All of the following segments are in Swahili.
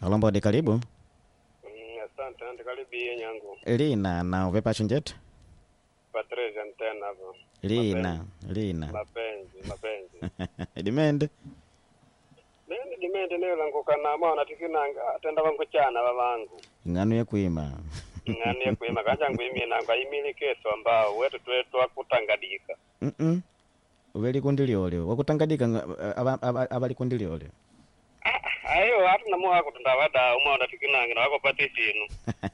alombodi karibu Mm, asante andi karibiye nyangu lina na upepacho njetu patrese ntena hapo lina lina mapenzi mapenzi dimende mimi dimende leo languka na mwana tikinanga atenda wangu chana babangu ng'anu yekwima ngani kuima kanja ngwimi nanga imili keso ambao wetu twetu akutangadika Mm-mm. uveli kundi lyolyo wakutangadika nga- ava- ava- avali kundi lyolyo ayo hatu namu wakutunda wada umwana tikinanga na wakopati sinu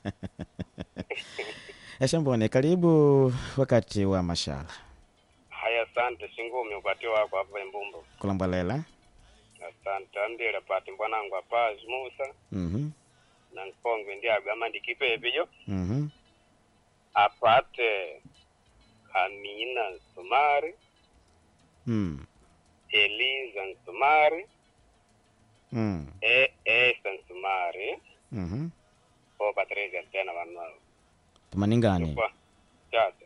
eshambone karibu wakati wa mashala haya asante singumi upati wako hapa imbumbu kulambwalela asante andile pati mbwanangu apazi musa Mhm, na nkongwe ndiago ama ndikipepijo mhm, apate Amina Nsumari, mm, Eliza Nsumari, mm, e Esa Nsumari, mhm. o Patricia tena vanao. tumaningani Kwa chacha.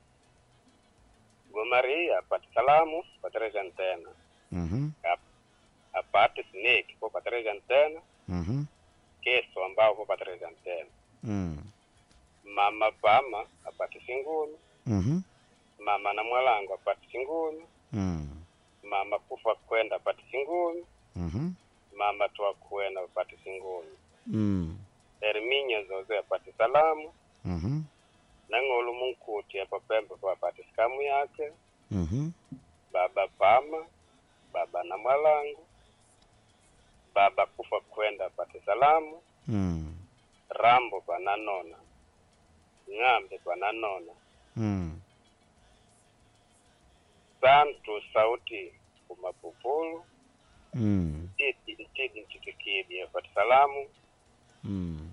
Gomaria apate salamu Patricia tena. Mhm, Apate Snake kwa Patricia tena. mhm, Keso ambao kwa Patricia tena. mm, Mama Pama apate Singuni. mhm, Mama na Mwalango apate Singuni. mm, Mama Kufa Kwenda apate Singuni. mhm, Mama Twakwenda apate Singuni. mm, Herminia zoze apate salamu mhm, nang'olu munkuti apa pembe papate sikamu yake mhm, baba pama baba na mwalangu baba kufa kwenda apate salamu mm, rambo pananona ng'ambe pananona mm. santu sauti kumapupulu Mm, tidi tidi nchitikidi apate salamu mm.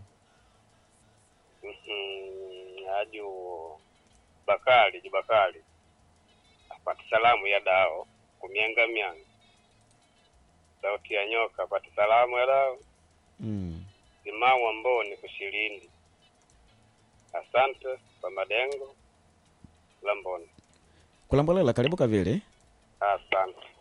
Mhm, aju bakali jibakali apate salamu ya dao kumyanga myanga sauti ya nyoka apate salamu ya dao Mm. simau amboni kushilindi asante kwa madengo lamboni kulambwalela karibu kavili asante